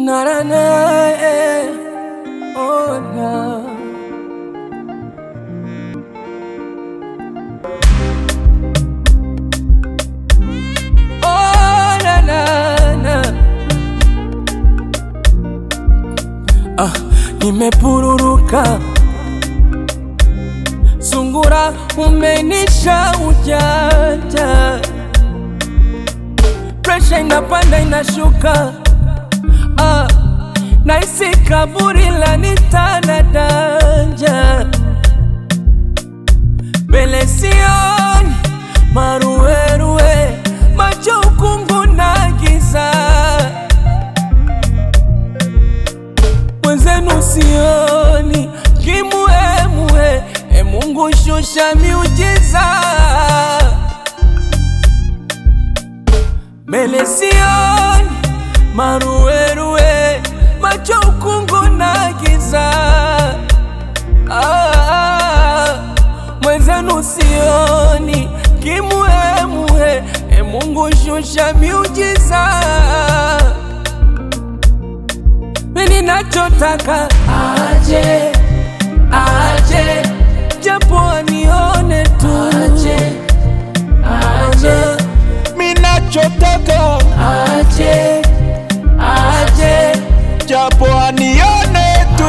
na na na eh. oh na oh na na na ah, nimepururuka sungura umenisha ujanja presha inapanda inashuka ah, naisi kaburi la nitanadanja mbele sioni maruerue macho ukungu na giza mwenzenu sioni kimuemue e Mungu shusha miujiza mbele sioni maruerue macho ukungu na giza ah, mwenzenu sioni kimuemue e Mungu shusha miujiza mimi nachotaka aje aje japo anione tu aje aje minachotaka aje aje japo anione tu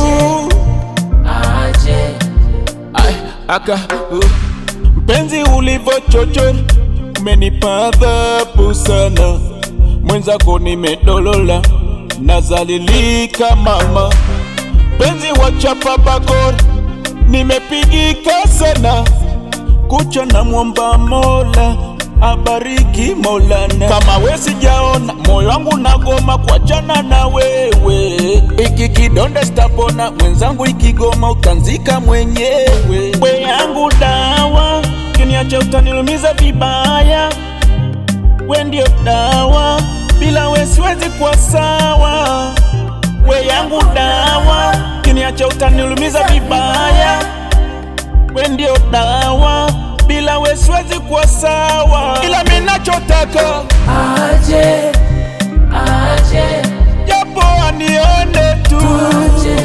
aje Ay, aka uh. mpenzi ulivyochochora umenipa adhabu sana mwenzako nimedolola nazalilika mama mpenzi wa chapa bakora nimepigika sana kucha na mwomba mola abariki Maulana. Kama we sijaona moyo wangu nagoma kuachana na wewe, iki kidonda sitapona mwenzangu, ikigoma utanzika mwenyewe. We yangu dawa, kiniacha utanilumiza vibaya. We ndio dawa, bila we siwezi kuwa sawa. We yangu dawa, kiniacha utanilumiza vibaya. We ndio dawa, bila we siwezi kuwa sawa. Ila mimi nachotaka aje aje japo anione tu, aje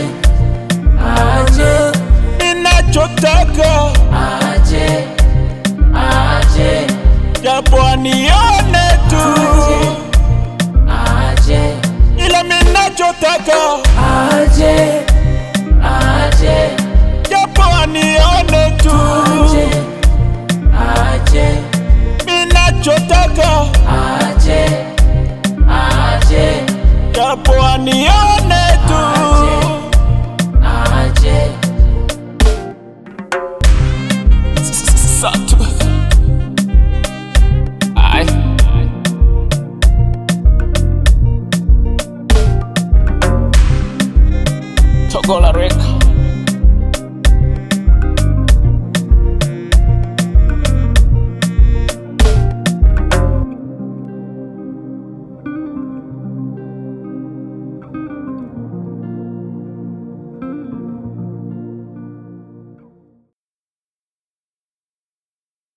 aje ninachotaka aje aje japo anione tu, aje ila mimi nachotaka aje aje japo anione tu, aje aje mimi nachotaka aje aje japo anione tu. aje Satu. Ay. Togola Records.